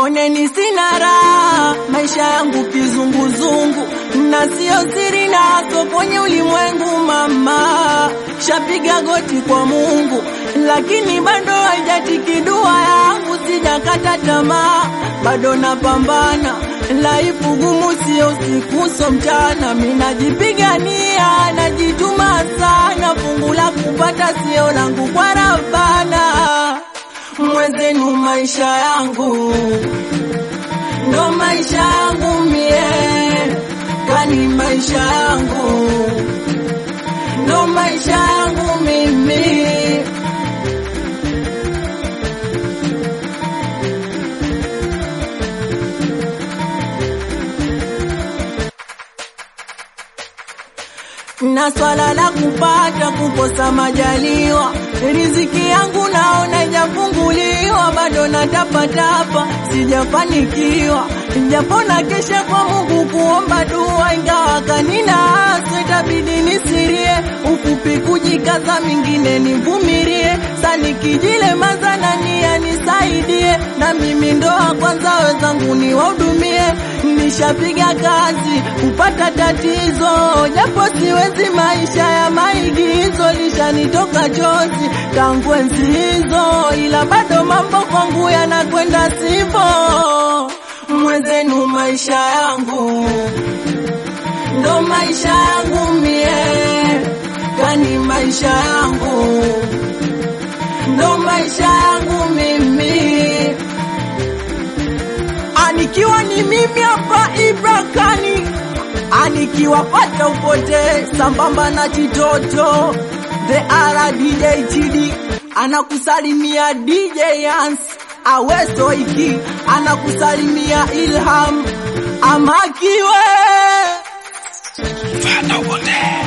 oneni sina raha, maisha yangu kizunguzungu, na sio siri nazo kwenye ulimwengu. Mama shapiga goti kwa Mungu, lakini bado haijatiki dua yangu, sijakata tamaa, bado napambana laifu gumu, sio usiku so mchana, minajipigania, najituma sana, fungu la kupata sio langu kwa Rabbana mwenzenu maisha yangu ndo maisha yangu mie, kani maisha yangu ndo maisha yangu mimi. na swala la kupata kukosa majaliwa, riziki yangu naona ijafunguliwa, bado natapatapa, sijafanikiwa, japo na kesha kwa Mungu kuomba dua, ingawa kanina aso itabidi nisirie, ufupi kujikaza, mingine nivumilie, sanikijile mazana nia nisaidie, na mimi ndoa kwanza wenzangu niwahudumie, nishapiga kazi kupata tatizo, japo siwezi maisha ya maigizo, lishanitoka chozi tangu enzi hizo, ila bado mambo kwangu yanakwenda sivo. Mwenzenu maisha yangu ndo maisha yangu mie, kani maisha yangu ndo maisha yangu mimi anikiwa ni mimi hapa Ibrakani, anikiwapata upote sambamba na Chitoto the ara DJ TD anakusalimia DJ Yans Aweso iki anakusalimia Ilham Amakiwe Fata wote.